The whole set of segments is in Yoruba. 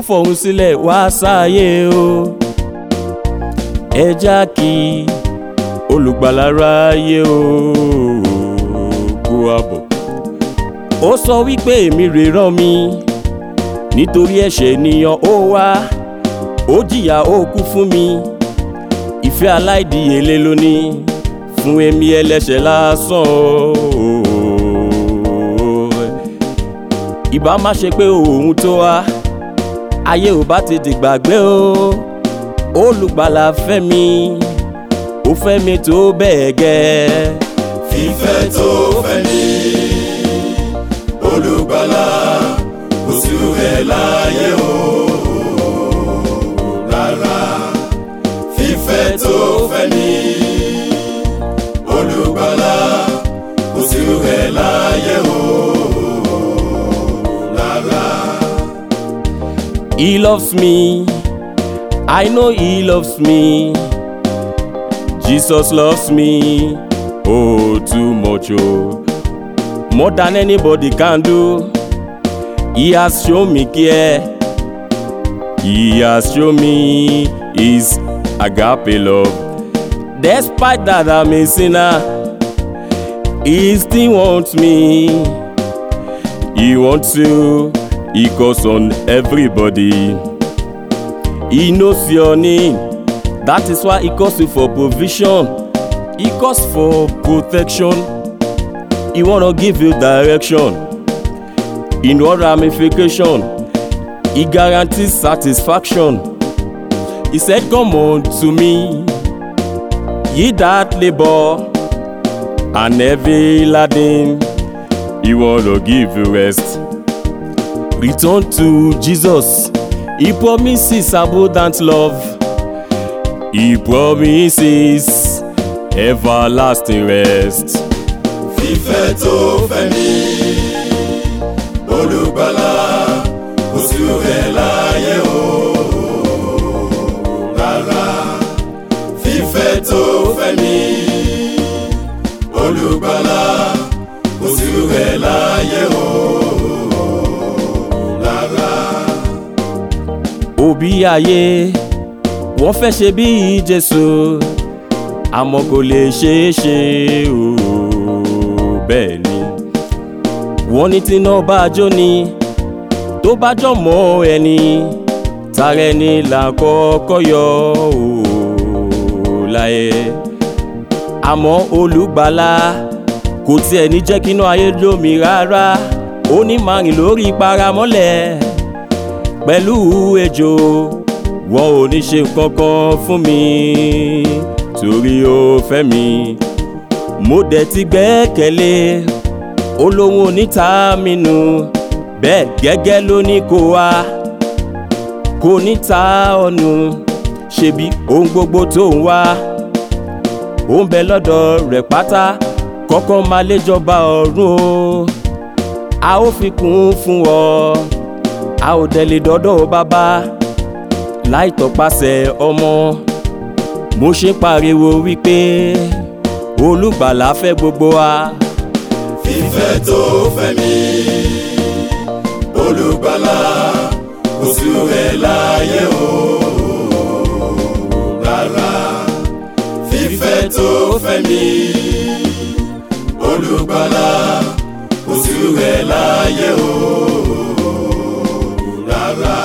fọ̀hún sílẹ̀ wá sáyé o ẹ já kí olùgbàlà ráyé o kó àbọ̀ ó sọ wípé èmi rè rán mi nítorí ẹ̀ṣẹ̀ ènìyàn ó wá ó jìyà ó kú fún mi ìfẹ́ aláìdíyelé lóní fún èmi ẹlẹ́ṣẹ̀ lásán o ìbá má ṣe pé òun tó wá ayé ò bá ti dìgbàgbé o olùgbàlà fẹ́ mi ó fẹ́ mi tó bẹ́ẹ̀ gẹ́ fífẹ́ tó fẹ́ ní olùgbàlà kò sí rẹ̀ láyé o rárá fífẹ́ tó fẹ́ ní olùgbàlà kò sí rẹ̀ láyé o rárá. He loves me. I know he loves me. Jesus loves me. Oh, too much, oh. More than anybody can do. He has shown me care. He has shown me his agape love. Despite that I'm a sinner, he still wants me. He wants to, he calls on everybody. He knows your name. That is why he calls you for provision. He calls for protection. He wanna give you direction. In what ramification, he guarantees satisfaction. He said, Come on to me, ye that labor and heavy laden, he wanna give you rest. Return to Jesus. He promises abundant love. He promises everlasting rest. fífẹ́ tó fẹ́ ní olùgbàlà kò sí rẹ̀ láyé o rárá fífẹ́ tó fẹ́ ní olùgbàlà kò sí rẹ̀ láyé o rárá. òbí ayé wọ́n fẹ́ ṣe bí jésù àmọ́ kò lè ṣeé ṣe o bẹ́ẹ̀ ni wọ́n ní tí iná bá jó ni tó bá jọ mọ́ ẹni tààrẹ ni là kọ́kọ́ yọ o láyé àmọ́ olùgbàlà kò tiẹ̀ ní jẹ́ kínú ayé lómi rárá ó ní máa rìn lórí paramọ́lẹ̀ pẹ̀lú ejò wọn ò ní ṣe kankan fún mi torí ó fẹ́ mi mo dẹ̀ ti gbẹ́kẹ̀lé olóhùn oníta mi nù bẹ́ẹ̀ gẹ́gẹ́ ló ní kó wá kò ní ta ọ̀nù ṣebí ohun gbogbo tó ń wá ó ń bẹ lọ́dọ̀ rẹ̀ pátá kọ́kọ́ máa léjọba ọ̀run o a ó fi kún fún ọ a ò tẹ̀lé dọ́dọ̀ bàbá láì tọpasẹ̀ ọmọ mo ṣe pariwo wípé olùgbàlà fẹ́ gbogbo wa fífẹ́ tó fẹ́ mi olùgbàlà kò sí rẹ̀ láyé o rárá fífẹ́ tó fẹ́ mi olùgbàlà kò sí rẹ̀ láyé o rárá.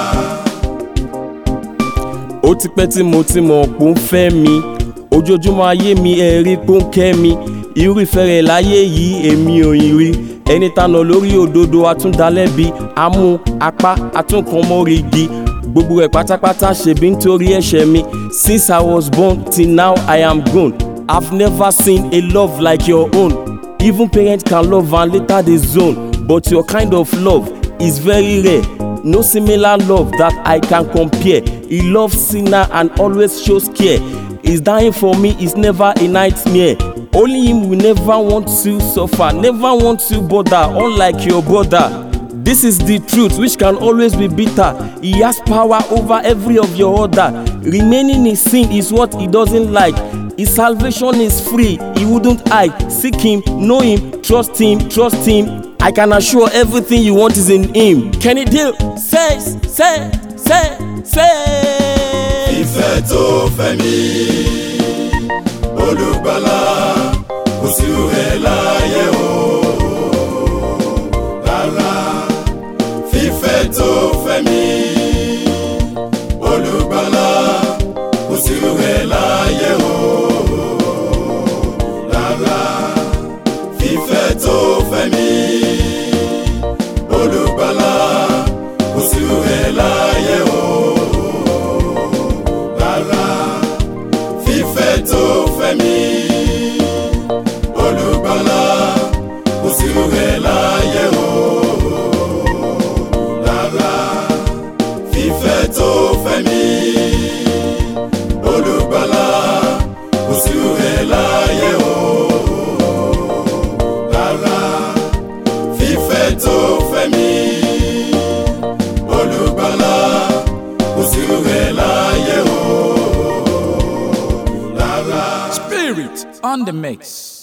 ó ti pẹ́ tí mo ti mọ̀ pé ó ń fẹ́ mi ojoojúmọ́ ayé mi ẹ̀rí pé ó ń kẹ́ mi irú ìfẹ́ rẹ̀ láyé yìí èmi ò yìn rí ẹni tànà lórí òdodo atúndalẹ́bi amú apá atúnkànmọ́rìgì gbogbo ẹ̀ pátápátá ṣèbí nítorí ẹ̀ṣẹ̀ mi since i was born till now i am grown i've never seen a love like your own even parents can love and later dey zone but your kind of love is very rare no similar love that i can compare he loves sinner and always shows care his dying for me is never a nightmare only him will never want to suffer never want to bother unlike your brother this is the truth which can always be bitter he has power over every of your order remaining in sin is what he doesn't like his salvation is free he wouldn't hide seek him know him trust him trust him i can assure everything you want is in him kenny deal says say ṣe ṣe. ìfẹ́ tó fẹ́ mi olùgbàlà kò sí rẹ̀ láyé o rárá fífẹ́ tó fẹ́ mi olùgbàlà kò sí rẹ̀ láyé o rárá fífẹ́ tó fẹ́ mi olùgbàlà kò sí rẹ̀ láyé o rárá fífẹ́ tó fẹ́ mi olùgbàlà kò sí rẹ̀ láyé o rárá fífẹ́ tó fẹ́ mi olùgbàlà kò sí rẹ̀ láyé o rárá fífẹ́ tó fẹ́ mi olùgbàlà kò sí rẹ̀ láyé o rárá. Spirit on the mix.